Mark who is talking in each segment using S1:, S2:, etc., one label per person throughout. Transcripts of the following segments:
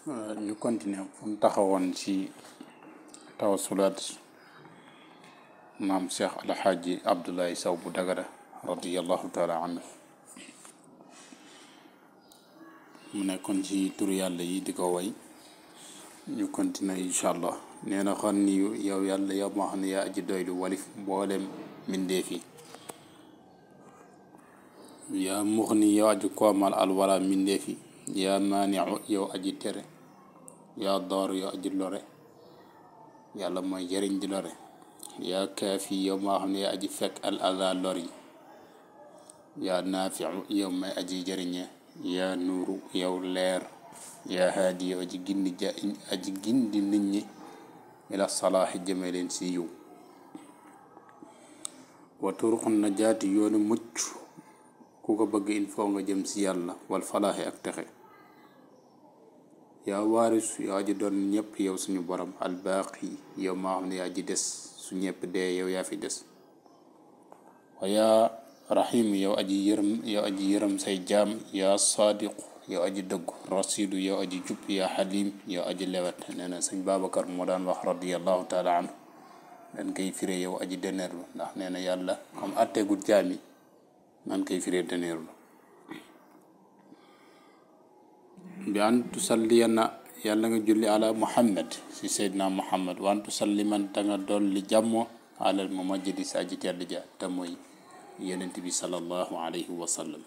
S1: ñu continuer fu mu taxawoon ci tawasulaat maam Cheikh Alxaaji Abdoulaye Sow bu Dagana radiallahu taala anhu mu nekkoon ci turu yàlla yi di ko way ñu continuer incha allah nee na xan ni yow yàlla yow moo xam ne yaa aji doylu walif mboolem mbindeef yi yaa mux ni yow aji koomal alwala mbindeef yi yaa maaniu yow aji tere yaa door yow aji lore yàlla mooy jëriñ di lore yaa kaafi yow moo xam ne yaa aji fekk al ada lor yi yaa naafiu yow may aji jëriñe yaa nuuru yow leer yaa haadi yow aji gindi ja aji gindi nit ñi ila salaaxi jëme leen si yiw wa turuqun najaati yoonu mucc ku ko bëgg il faut nga jëm si yàlla wal falaaxi ak texe yaa waaris yow aji doon ñëpp yow suñu borom albaaqi yow maa xam ne yaa aji des su ñëpp dee yow yaa fi des wa yaa rahim yow aji yërëm yow aji yërëm say jaam yaa saadiqu yow aji dëggu rasidu yow aji jub yaa xalim yow aji lewet nee na sëñ Babacar moo daan wax radiallahu taala anhu dañ koy firé yow aji deneerlu ndax nee na yàlla comme atteegul jaam yi nan koy firé deneerlu bi an tusalliyanna yàlla nga julli ala muhammad si seydina muhammad wa an tusalliman ta nga dolli jàmmo alal mumajjidi si aji tedd ja te mooy yonent bi sallallahu alayhi wa sallam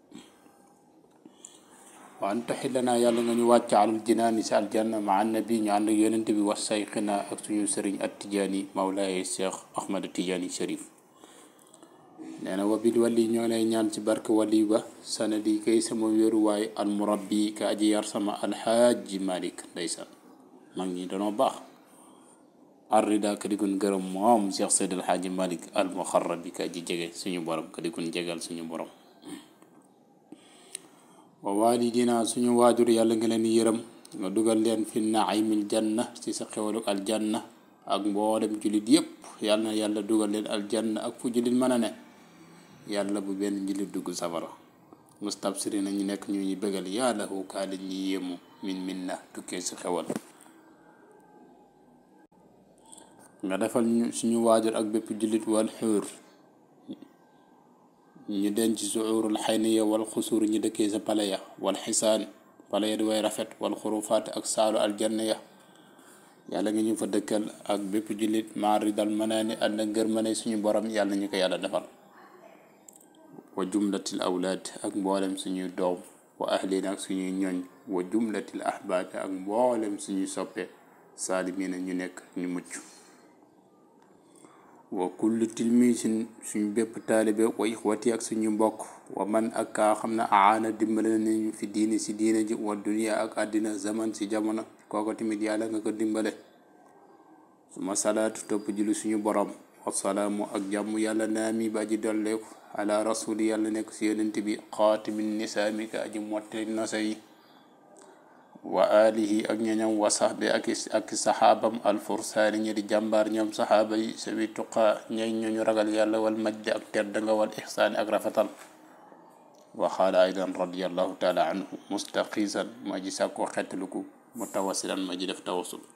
S1: wa an taxillanaa yàlla nga ñu wàcc alal jinaani si aljanna ma annabi ñu ànd ak yonent bi wa sayxina ak suñu sëriñ at tijaani mawlaaye cheikh ahmad tijaani sharif nee na wabil wali ñoo lay ñaan ci barke wali ba sanadi kay sama wéeruwaay al murabbi ka aji yar sama alxaaji malik ndeysaan mag ñi danoo baax arrida ka digun gërëm moom cheikh seyd alxaaji malik al muxarrabi ka aji jege suñu borom ka digun jegal suñu borom wa walidina suñu waajur yàlla nga leen yërëm nga dugal leen fi naimil janna ci sa xewaluk aljanna ak mboolem jullit yépp yàlla na yàlla dugal leen aljanna ak fu jullit mën a ne yàlla bu benn jullit dugg safara mustabsiri na ñu nekk ñu ñu bëggal yàlla hu kaa li ñuy yéemu min min na tukkee si xewal nga defal ñu suñu waajur ak bépp jullit wal xuur ñu denc suurul xayniya wal xusuur ñu dëkkee sa pale ya wal xisaan pale ya di way rafet wal xurufaat ak saalu aljanna ya yàlla nga ñu fa dëkkal ak bépp jullit maari dal mënaani ànd ak ngërmane suñu borom yàlla ñu ko yàlla defal wa jumlatil awlaad ak mboolem suñuy doom wa ahlina ak suñuy ñooñ wa jumlatil ahbaab ak mboolem suñuy soppe saalimiina ñu nekk ñu mucc wa kullu tilmisin suñu bépp taalibe wa ixwati ak suñu mbokk wa man ak kaa xam ne aana dimbale nañu fi diini si diina ji wa dunia ak àddina zaman si jamono kooko tamit yàlla nga ko dimbale suma salaatu topp julli suñu borom wasalaamu ak jàmm yàlla naami ba aji dolleeku ala rasuli yàlla nekk si yonent bi xaatimin nisaami ka aji motte nosa yi wa alihi ak ñoñam wa saxbi ak ak saxaabam alfursaani ñi di jàmbaar ñoom saxaaba yi sawi tuqa ñay ñooñu ragal yàlla wal majdi ak tedd nga wal ixsaani ak rafetal wa xaala aydan radiallahu taala anhu mustaqisan ma ji sàkko xettaluku mutawasilan ma ji def tawasul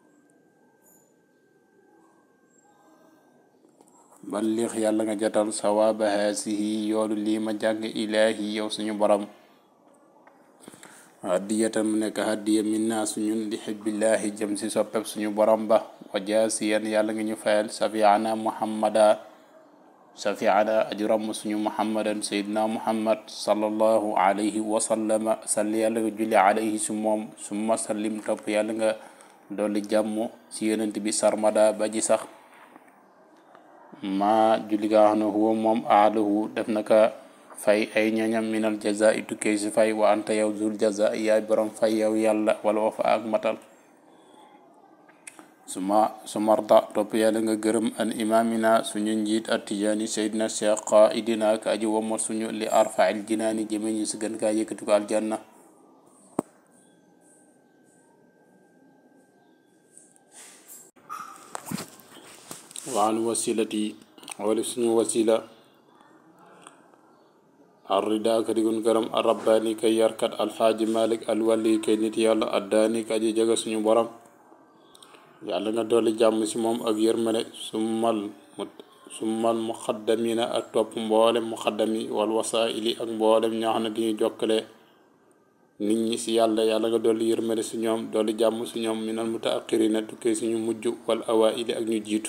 S1: ballix yàlla nga jotal sawaaba haasihi yoolu lii ma jàng ilaahi yow suñu borom haddiyatan mu nekk haddiya min naa suñun li xibbillahi jëm si soppeb suñu borom ba wa jaasiyan yàlla nga ñu fayal safiana muhammada safiana ajuram suñu muhammadan sayidna muhammad sallallahu alayhi wa sallama salli yàlla nga julli alayhi su moom summa sallim topp yàlla nga dolli jàmm si yonent bi sarmada ba ji sax ma julli nga xam ne huwa moom aalahu def na ka fay ay ñoñam minal jaza i tukkee si fay wa anta yow zul jaza yaay borom fay yow yàlla wala wafa ak matal suma su marda topp yàlla nga gërëm an imamina suñu njiit at tijaani seydina cheikh qaidina ka aji womat suñu li arfail jinaani jëme ñu si gën kaa yëkkati ko aljanna waan wasilati wala suñu wasila arrida ka digun gërëm arabbaani kay yarkat alxaaji malik alwali kay nit yàlla addaani ka aji jege suñu borom yàlla nga dolli jàmm si moom ak yërmale summal summal muxaddamina ak topp mboolem muxaddam yi wal wasaili ak mboolem ñoo xam ne di ñu jokkale nit ñi si yàlla yàlla nga dolli yërmale si ñoom dolli jàmm si ñoom minal mutaaqirina tukkee suñu mujj wal awaili ak ñu jiitu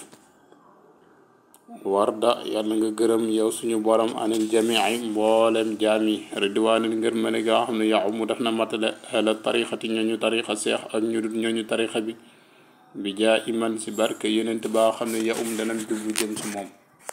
S1: warda yàlla nga gërëm yow suñu borom anil jamii mboolem jaam yi ridwaanil ngir mene gaa xam ne yaxu mu def na matale ala tarixati ñooñu tarixa seex ak ñu dul ñooñu tarixa bi bi jaa iman si barke yonent baa xam ne ya um danañ jublu jëm si moom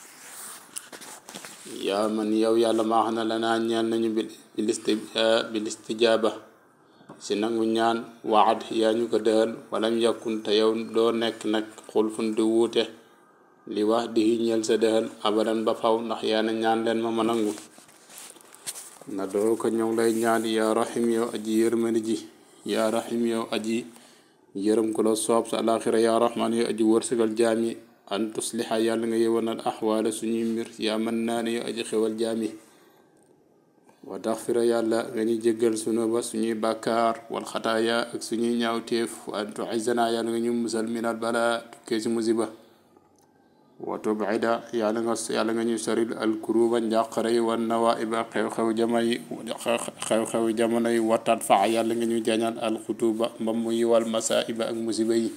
S1: yaa man yow yàlla maa xam ne lanaa ñaan nañu bil isti bil istijaaba si nangu ñaan waad yaa ñu ko dëhal walam yakun te yow doo nekk nag xulfun di wuute li wax di ñeel sa dëhal abadan ba faw ndax yaa na ñaan leen ma ma nangu na doo ko ñoŋ lay ñaan yaa rahim yow aji yërmani ji yaa rahim yow aji yërëm ko la soob sa alaxira yaa rahman yow aji wërsëgal jaam yi an tusliha yàlla nga yewanal axwaala suñuy mbir yaa mën naa ne yow aji xewal jaam yi wa taxfira yàlla nga ñu jéggal sunu ba suñuy bàkkaar wal xataaya ak suñuy ñaawteef wa an tuizana yàlla nga ñu musal minal bala tukkee si musiba wa tubida yàlla nga yàlla nga ñu soril alkuruba njàqare yi wan nawaiba xew-xew jama yi xew-xew jamono yi watat fa yàlla nga ñu jañal alxutuba mbam yi wal masaiba ak musiba yi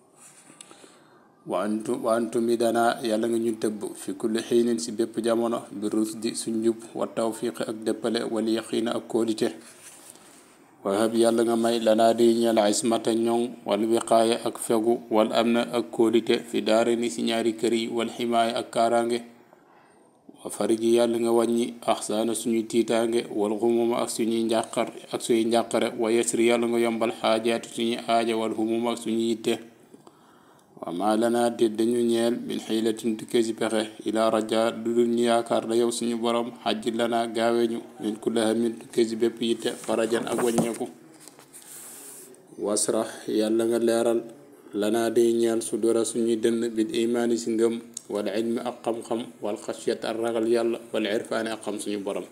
S1: wa antu wa antu mi dana yàlla nga ñu tëbb fi kulli xiinin si bépp jamono bi rusdi su njub wa tawfiqi ak dëppale wal yaqiina ak kóolite wahab yàlla nga may lanaa di ñeel ismata ñoŋ wal wiqaaya ak fegu wal amna ak kóolite fi daara ni si ñaari kër yi wal ximaaya ak kaaraange wa fariji yàlla nga wàññi axsaana suñuy tiitaange wal xumuma ak suñuy njàqar ak suñuy njàqare wa yasri yàlla nga yombal xaajaatu suñuy aaja wal xumuma ak suñuy yitte wa ma lana déet dañu ñeel min xiilatin tukkee si pexe ila raja du dul ñu yaakaar da yow suñu borom xajji lana gaaweñu min kulli hamin tukkee si bépp yitte farajan ak wàññeeku wasrax yàlla nga leeral lana day ñeel su dora suñuy dënn bil imaani si ngëm wal ilmi ak xam-xam wal xasiyat ak ragal yàlla wal irfaani ak xam suñu borom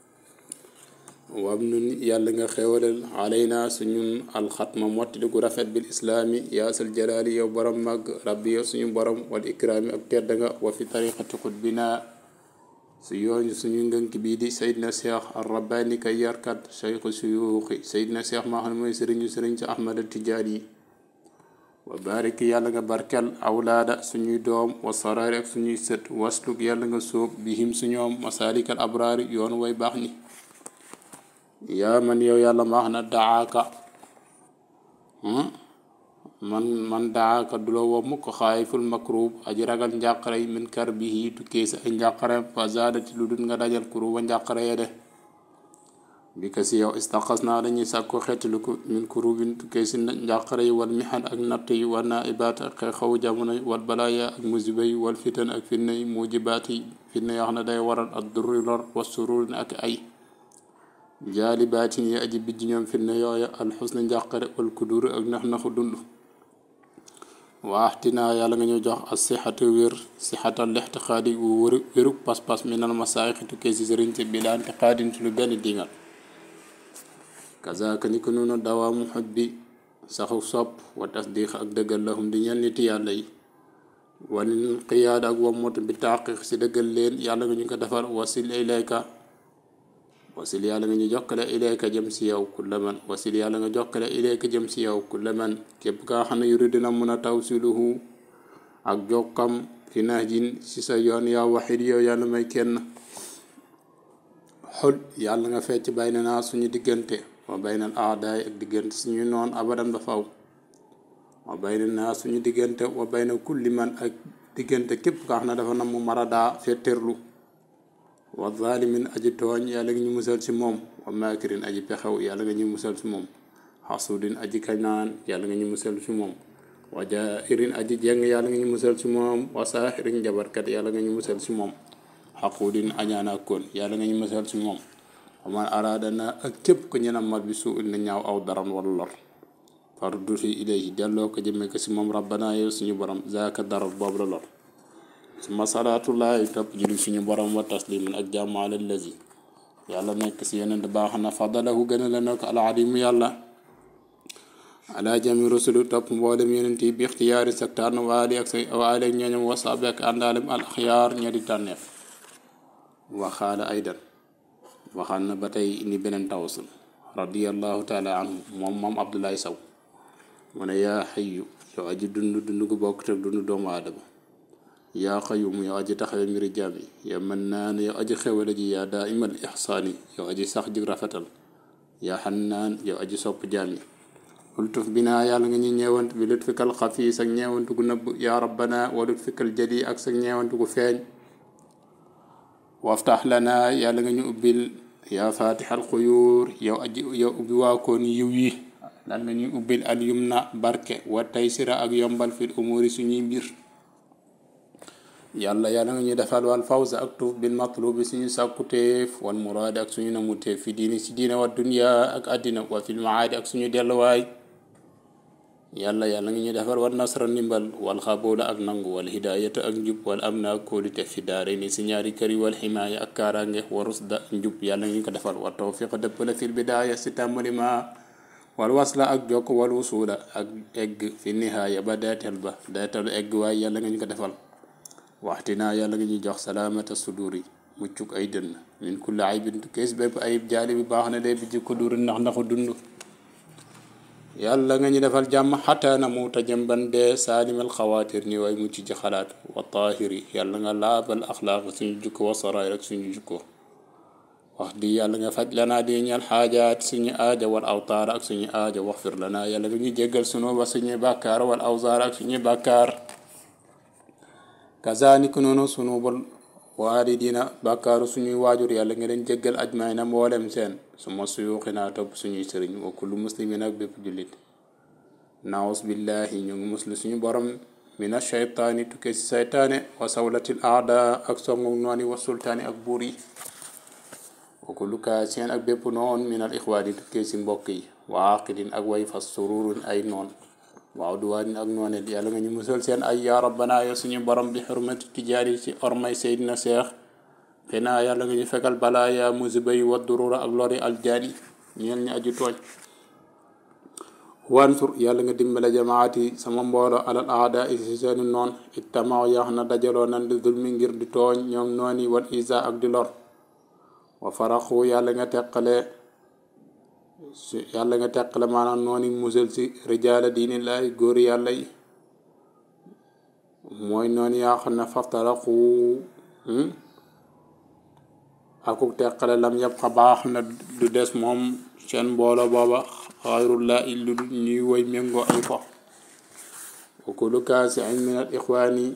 S1: wam nun yàlla nga xewalal alayna suñun alxatma mottali gu rafet bil islaami yaasal jalaali yow borom màgg rabbi yow suñu borom wal ikraami ak tedd nga wa fi tariqati xutbina su yoon suñu ngënk bii di sayidna cheikh ar rabbani kay yarkat cheikhu suyuuxi sayidna cheikh maa xam ne mooy sëriñu sëriñ ci ahmad tijaan yi wa barik yàlla nga barkel awlaada suñuy doom wa saraari ak suñuy sët wasluk yàlla nga sóob bihim suñoom masalikal abraari yoon way baax ni yaa man yow yàlla ma wax na daaka man man daaka du la woo mukk xaayiful makrub aji ragal njàqare yi min kar bihi tukkee sa ay njàqare fa zaadati lu dul nga dajal kuruba njàqare ya de bi ka si yow istaqas naa dañuy sàkko xeetali ko min kurubin tukkee si njàqare yi wal mixan ak natt yi wal naa ibaat ak xew jamono yi wal balaaya ak musiba yi wal fitan ak fitna yi mujibaat yi fitna yoo xam ne day waral ak durri lor wa sururin ak ay jaali baatin yi aji bijj ñoom fitna yooya alxusna njàqare wal kudur ak nax naxu dund waaxtinaa yàlla nga ñu jox as sixatu wér sixatal lixtiqaadi wu wéru wéruk pas-pas minal masaayixi tukkee si sëriñ si bi laante xaadin ci lu benn dingal kazaaka ni ko noonu dawaamu xoj bi saxu sopp wa tasdiq ak dëggal lahum di ñel niti yàlla yi walil qiyaad ak wammut bi taqiq si dëggal leen yàlla nga ñu ko defal wasil ilayka wasil yàlla nga ñu jokkale ilayka jëm si yow kulla man wasil yàlla nga jokkale ilayka jëm si yow kulla man képp kaa xam ne yuri dina mun a tawsiluhu ak jokkam fi nahjin si sa yoon yaa waxid yow yàlla may kenn xul yàlla nga fecc bay na naa suñu diggante wa baynal aadaay ak diggante suñu noon abadan ba faw wa bayna naa suñu diggante wa bayna kulli man ak diggante képp kaa xam ne dafa nam mu maradaa fetterlu wa zalimin aji tooñ yàlla nga ñu musal si moom wa maakirin aji pexew yàlla nga ñu musal si moom xasudin aji kañaan yàlla nga ñu musal si moom wa jairin aji jeng yàlla nga ñu musal si moom wa saaxirin jabarkat yàlla nga ñu musal si moom xaqudin añaana koon yàlla nga ñu musal si moom wa man araada na ak képp ko ñenam mal bi suu na ñaaw aw daran wala lor fardu fi ilayhi delloo ko jëmee ko si moom rabbana yow suñu borom zaaka darar boobu la lor suma salaatullahi topp julli suñu borom wa taslimin ak jàmm ala lazi yàlla nekk si yeneen baax na fadalahu gën a la nekk aladimu yàlla ala jami rusulu topp mboolem yeneen yi bi ixtiyaari sa tànn waali ak say waali ak ñooñam wasaabi ak àndaalem al axyaar ña di tànneef waxaala aydan waxaan na ba tey indi beneen tawasul radiallahu taala anhu moom moom abdoulaye saw mu ne yaa xayu yow aji dund dund gu bokk teg dund doomu aadama yaa xayum yow aji taxawe mbiri jaam yi yow mën naa ne yow aji xewale ji yaa daa imal ixsaani yow aji sax ji rafetal yaa xannaan yow aji sopp jaam yi ultuf binaa yàlla nga ñu ñeewant bi lut fikal xafi sag ñeewantu gu nëbb yaa rabbana wa lut fikal jadi ak sag ñeewantu gu feeñ waftax lana yàlla nga ñu ubbil yaa fatixal xuyuur yow aji yow ubbi waakoon yiw yi lan nga ñuy ubbil al yumna barke wa taysira ak yombal fil umuri suñuy mbir yàlla yàlla nga ñuy defal wal fawza ak tuuf bil matlubi suñu sàkkuteef wal muraadi ak suñu namuteef fi diini si diine wa dunya ak àddina wa fil maadi ak suñu delluwaay yàlla yàlla nga ñuy defal wal nasra ndimbal wal xaboola ak nangu wal hidayata ak njub wal amna ak kóolite fi daare ni si ñaari kër yi wal ximaaya ak kaaraange wa rusda njub yàlla nga ñu ko defal wa tawfiq dëppale fil bidaaya si tàmbali ma wal wasla ak jokk wal wusula ak egg fi nihaaya ba deetal ba deetalu egg waaye yàlla nga ñu ko defal waxtinaa yàlla nga ñuy jox salaamata suduri muccuk ay dënn min kulli aybin kees bépp ayib jaali bi baax na de bi jikko duri ndax ndaxu dund yàlla nga ñu defal jàmm xataa na muuta jëmban dee saalimal xawaatir ni way mucc ci xalaat wa taahiri yàlla nga laabal axlaaq suñu jukko wa saraay rek suñu jukko wax di yàlla nga faj lanaa di ñal xaajaat suñu aaja wal awtaar ak suñu aaja wax fir lanaa yàlla nga ñu jéggal sunu ba suñuy bàkkaar wal awzaar ak suñuy bàkkaar kazaanik noonu sunu bol waalidina bàkkaaru suñuy waajur yàlla nga leen jéggal ajmaay na mboolem seen su ma suyuuxinaa topp suñuy sëriñ wa kullu muslimin ak bépp jullit naawus billahi ñu ngi muslu suñu borom mina shaytaani tukkee si saytaane wa sawlatil aada ak songu nooni wa sultaani ak buur yi wa kullu kaasien ak bépp noon minal ixwaani tukkee si mbokk yi wa aqidin ak way fas sururun ay noon waaw duwaanin ak nooneel yàlla nga ñu musal seen ay yaa rabbana yow suñu borom bi xurmati tijaari ci ormay seydina seex xinaa yàlla nga ñu fekkal balaa yaa musiba yi wa durura ak lori aljaani ñeel ñu aju tooñ wansur yàlla nga dimbale jamaati sama mboolo alal aada i si seeni noon ittamaw yax na dajaloo nan di zulmi ngir di tooñ ñoom nooni wal isa ak di lor wa faraxu yàlla nga teqale su yàlla nga teqale maanaam noonu musal si rijaala diini laay góor yàlla yi mooy noonu yaa xam ne faftaraku akuk teqale lam yëpp xa baax na du des moom seen mboolo booba xayrullah illu ñuy woy méngoo ay fo wa kullu kaasi añ min al ixwaani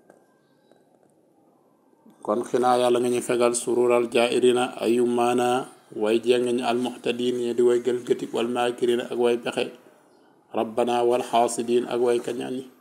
S1: kon xinaa yàlla nga ñu fegal surural jairina ayu maana way jeng ñi almuhtadin ñi di way gëlgëti wal maakirin ak way pexe rabbana wal xaasidin ak way kañaan yi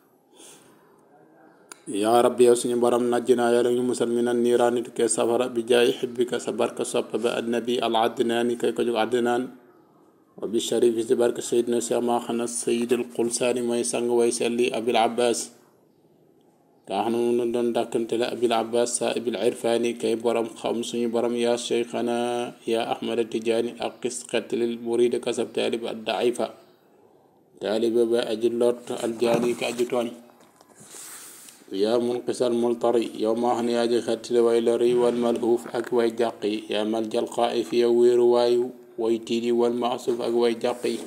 S1: yaa rabbi yow suñu borom najjinaa yàlla ñu musal minan niiraani tukkee safara bi jaay xibbika sa barka sopp ba annabi al adnaani kay ko jóg adnaan wa bi sharifi si barka sayidina cheikh maa xana sayidil qulsaani mooy sang way selli abil abbas kaa xam ne moom la doon dàkkante la abil abbas sa ibil irfaani kay borom xam suñu borom yaa cheikhana yaa ahmada tijaani ak xis xettalil muride kasab taalib ad daifa taaliba ba aji lot aljaani ka aji tooñ yaa munqisal multari yow maa xam ne yaa ji xettale way lori wal malhuuf ak way jàq yi yaa mal jalqaa fi yow wéeru waayu way tiidi wal maasuf ak way jàq yi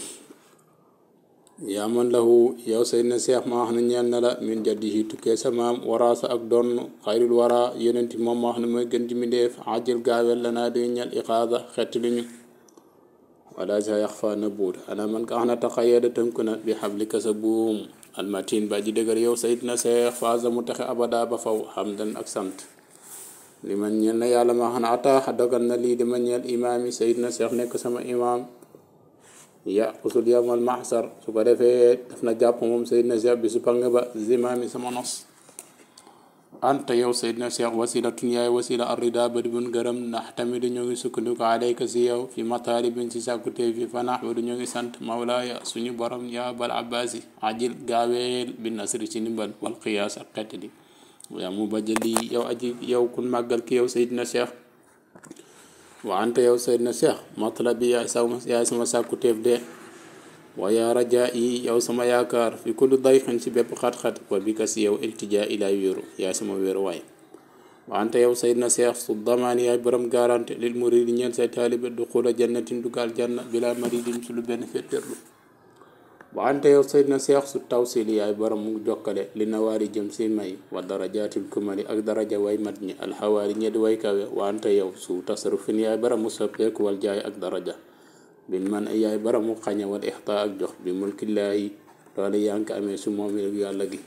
S1: yaa man lahu yow Seydina Seex maa xam ne ñeel na la min jaddihi tukkee sa maam waraasa ak doon xayrul wara yonenti moom maa xam ne mooy gën ci mbindéef ajil gaawel la naa di ñel iqaada xett li ñu wala sa yax fa na buut ana man ka xam ne taxayada tënku na bi xablika sa buum almatin ba ji dëgër yow Seydina Seex faasa mu taxe abada ba faw xamdan ak sant li man ñeel na yàlla maa xam ne ataaxa dogal na lii di ma ñeel imaam yi Seydina Seex nekk sama imaam ya usul yawmal mahsar su ko defee daf na jàpp moom Seydina Cheikh bi su pang ba zimaami sama nos anta yow Seydina Cheikh wasilatun yaay wasila arrida ba di bun gërëm ndax tamit ñoo ngi sukkandiku alayka si yow fi mataalibin si sàkkutee fi fanax ba du ñoo ngi sant mawlaaya suñu borom yaa bal abbasi ajil gaaweel bi nasri ci ndimbal wal qiyaas ak xett di yaa mu ba jëli yow aji yow kun màggal ki yow Seydina Cheikh wa anta yow Seydina Cheikh matlabi yaay sama yaay sama sàkku teef de wa yaa rajaa yi yow sama yaakaar fi kulli dayxin ci bépp xat-xat wa bi ka si yow iltijaa ilaay wéeru yaay sama wéeru waay wa anta yow Seydina Cheikh su damaan yaay borom garanti lil muridi ñeel say taalibe du xula jannatin dugal janna bila maridin ci lu benn féttéerlu wa anta yow Seydina Cheikh su tawsili yaay borom mu jokkale li nawaari jëm si may wa darajaatil kumali ak daraja way mat ñi alxawaari ñedi way kawe wa anta yow su tasarufin yaay borom mu soppeeku wal jaay ak daraja bin man yaay borom mu xañe wal ixtaa ak jox bi mulkillaahi loolu yaa ngi ko amee su moom yàlla gi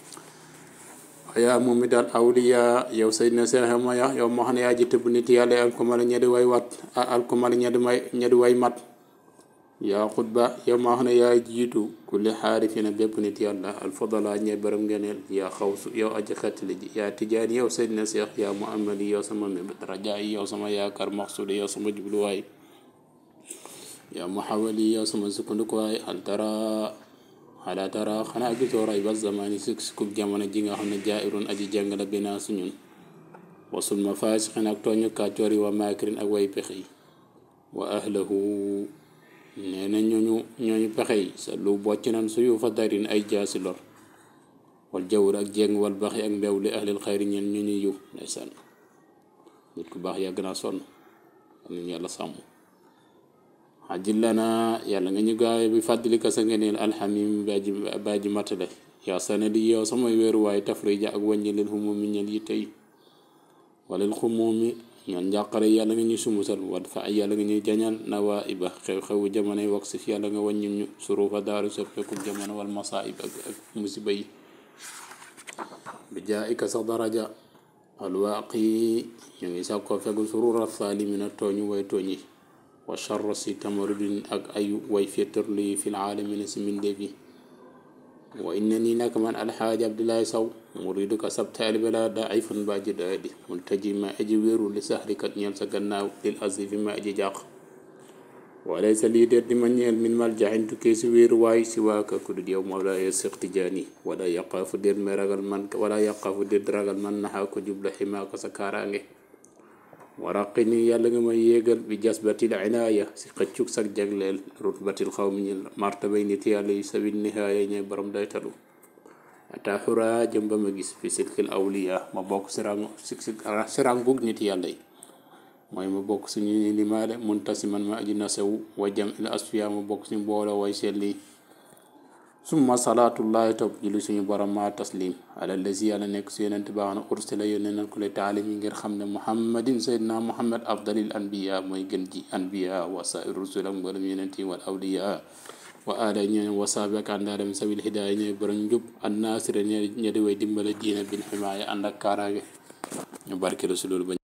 S1: yaa moom mi daal awliya yow Seydina Cheikh ma ya yow moo xam ne yaa ji tëbb nit yàlla alkumali ñedi way wat alkumali ñedi may ñedi way mat yaa xutba yow maa xam ne yaa jiitu kulli xaarifina bépp nit yàlla alfadala ñe borom ngeneel yaa xawsu yow aji xettali ji yaa tijaan yow Seydina Cheikh yaa muhammadi yow sama mébét rajaa yi yow sama yaakaar maxsuudi yow sama jubluwaay yaa muhawali yow sama sukkandikuwaay hal tara xalaa tara xanaa gisoo ray ba zamani si kub jamono ji nga xam ne jaayirun aji jàng la binaa suñun wasul ma faasixin ak tooñu kàccoor yi wa maakirin ak way pexe yi wa ahlahu nee na ñooñu ñooñu pexe yi sa lu bocc nan suyu fa darin ay jaasi lor wal jawr ak jéng wal baxi ak mbew li ahlil xayri ñeen ñu ñuy yiw ndeysaan nit ku baax yàgg naa sonn am nañu yàlla sàmm xajil lana yàlla nga ñu gaawe bi fàddali ka sa ngeneel alxamim baaji baaji matale yaa sanadi yow samay weeruwaay tafrija ak wàññi leen xumumi ñeen yi tey walil xumumi ñoon njàqare yàlla nga ñuy sumusal wat fa yàlla nga ñuy jañal nawaa iba xew-xewu jamonoy wax si yàlla nga wàññim ñu surufa daaru soppeeku jamono wal masaib ak ak musiba yi bi jaa ika sax daraja alwaaqi ñu ngi sàkkoo fegu surura saalimina tooñu way tooñ yi wa charra si tamarudin ak ay way féetarlu yi fil aalamina si mbindeef yi wa inna nii nag man alxaaji abdullahi saw muridu ka sab taalibe la daifun ba aji doyadi multaji ma aji wéeru li saxrikat ñeel sa gannaaw lil asifi ma aji jàq walay sa lii déet di ma ñeel min mal jaxin tukkee si wéeru waay si waaka ku dul yow mawlaaya Seex Tijaani wala yaqaafu déet may ragal man wala yaqaafu déet ragal man naxaa ko jubla ximaaka sa kaaraange waraqi ni yàlla nga may yéegal bi jasbatil inaaya si xëccug sag jagleel rutbatil xaw mi ñil martabay nit yàlla yi sabil nihaaya ñooy borom daytalu ata xura jëm ba ma gis fi silkil awliya ma bokk si rang si rangug nit yàlla yi mooy ma bokk si ñu ni limaale muntasiman ma aji nasewu wa jam il asfiya ma bokk si mbooloo way selli summa salaatullahi topp julli suñu borom ma taslim ala lazi yàlla nekk si yonent baax na ursila yónnee nañ ko le taalim yi ngir xam ne muhammadin sayyidina muhammad afdalil anbiya mooy gën ji anbiya wa sair rusul ak mboolem yonent yi wal awliya wa aala ñooy wasaabi ak àndaalem sabil hidaaya ñooy borom njub an naasira ñe di way dimbale diina bil ximaaya ànd ak kaaraange ñu barke la si loolu ba